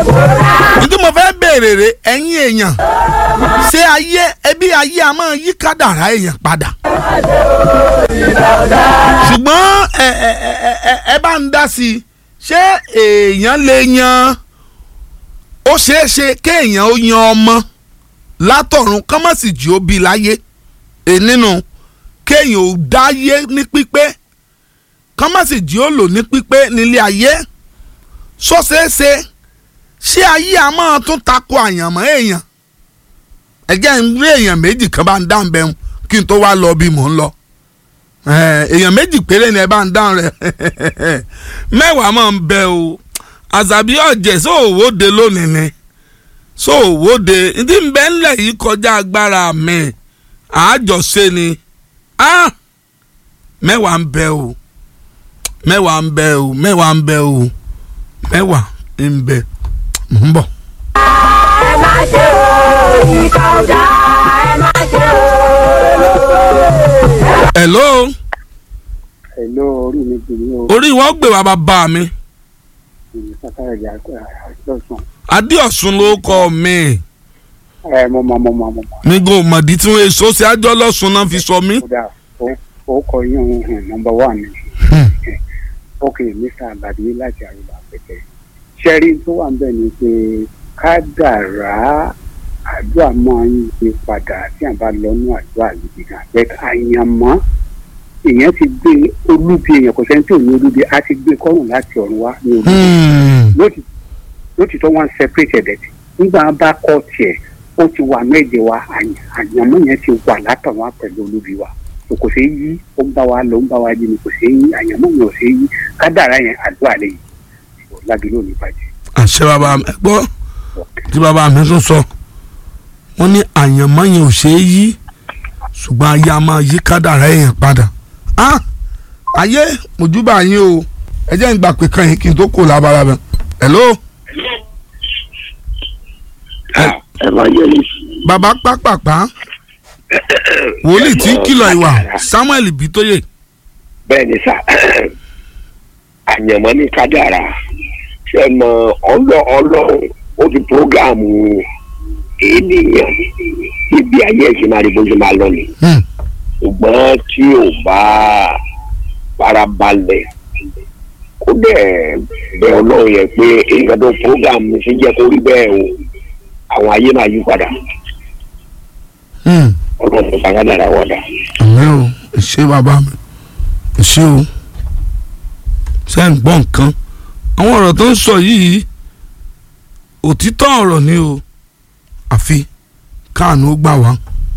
nítorí mo fẹ́ béèrè rè ẹ̀yin èèyàn ṣé ayé ẹbí ayé a máa yí kádàrá èèyàn padà ṣùgbọ́n ẹ ẹ ẹ ẹ ẹ bá ń dá sí i ṣé èèyàn lè yan ó ṣeé ṣe kéèyàn ó yan ọmọ látọ̀run kọ́mọ̀sì jí ó bí láyé è nínú kéèyàn ó dáyé ní pípé kọ́mọ̀sì jí ó lò ní pípé nílé ayé sọ́sẹ́sẹ́ ṣé ayé a máa tún tako àyànmọ́ èèyàn ẹ̀jẹ̀ ń rí èèyàn méjì kan bá ń dáhùn bẹ́ẹ̀ kí n tó wá lọ bí mò ń lọ èèyàn méjì péré ni ẹ bá ń dáhùn rẹ mẹ́wàá máa ń bẹ o àzàbí ọ̀jẹ̀ sóòwòde lónìí ni sóòwòde ní ń bẹ ńlẹ̀ yìí kọjá agbára mi àájọṣe ni mẹ́wàá ń bẹ o mẹ́wàá ń bẹ o mẹ́wàá ń bẹ o mẹ́wàá ń bẹ mò ń bọ̀. ẹ má ṣe o ìkà ọ̀dà ẹ má ṣe o. hello Hello, orí mi jù ní o. orí wọn gbé wa bàbá mi Ìlú Sákàrà ìyá àjọsùn. adéọ̀sùn ló kọ́ mi Ẹ mo mọ mo mọ mo mọ. mi kò mọ̀dí tí wọ́n èso sí àjọ lọ́sùn náà fi sọ mí. Kódà ó ó kọ yín òun hàn nọmba wà ní. Ok, Mr. Abadi láti àrùbá pẹ̀tẹ́. Ṣẹ́rí tó wà níbẹ̀ ni pé kádàrá àdúrà máa ń yí padà tí a bá lọ́nú àdúrà yìí gan. Bẹ́ẹ̀ àyànmọ́ èèyàn ti gbé olúbi èèyàn kò sẹ́ni tí ò ní olúbi á ti gbé kọ́rùn láti ọ̀run wá ní olúbi. lóti lótìtọ́ wọn separate ẹ̀dẹ̀ tí nígbà wọn bá kọ́ tiẹ̀ ó ti wà méje wa àyàn- àyànmọ́ yẹn ti wà látọ̀ wá pẹ̀lú olúbi wa so kò ṣeé yí ó ń bá wa lọ ó ń bá wa yí ni kò ṣeé yí àyànmọ́ yẹn ò ṣeé yí kádàrá yẹn àdúrà lè yí lábí lónìí bàjẹ́. àṣẹ bàbá mi ẹ gbọ́ tí bàbá mi tún sọ wọ́n ní àyànmọ́ yẹn ò ṣeé yí ṣùgbọ́n ayé a máa yí kádàrá èèyàn padà Ah, ayé mojúbà yín o ẹ jẹ́ ń gbà pé kan yín kí n tó kò lábára bẹ̀ hello ẹ máa yẹ ní. bàbá pápápá wòlíì tí ń kìlọ̀ ìwà samuel bitoye bẹ́ẹ̀ ni sà àyànmọ́ ní kádàrà ṣe mọ ọlọ́ ọlọ́run ó ti prógáàmù ènìyàn ibi ayé ẹ̀sìn máa rí bó ṣe máa lọ ni Hmm, ṣùgbọ́n tí ò bá farabalẹ̀ kó dẹ̀ bẹ ọlọ́run yẹn pé nǹkan tó prógáàmù ṣe jẹ́ kó rí bẹ́ẹ̀ o àwọn ayé máa yí padà hmm. ọlọ́run tó bá kádàrà wọ̀dà. àmì o ẹ ṣé bàbá mi ẹ ṣé o ṣe ń gbọ́ nǹkan àwọn ọ̀rọ̀ tó ń sọ yìí òtítọ́ ọ̀rọ̀ ni o àfi káàánú ó gbà wá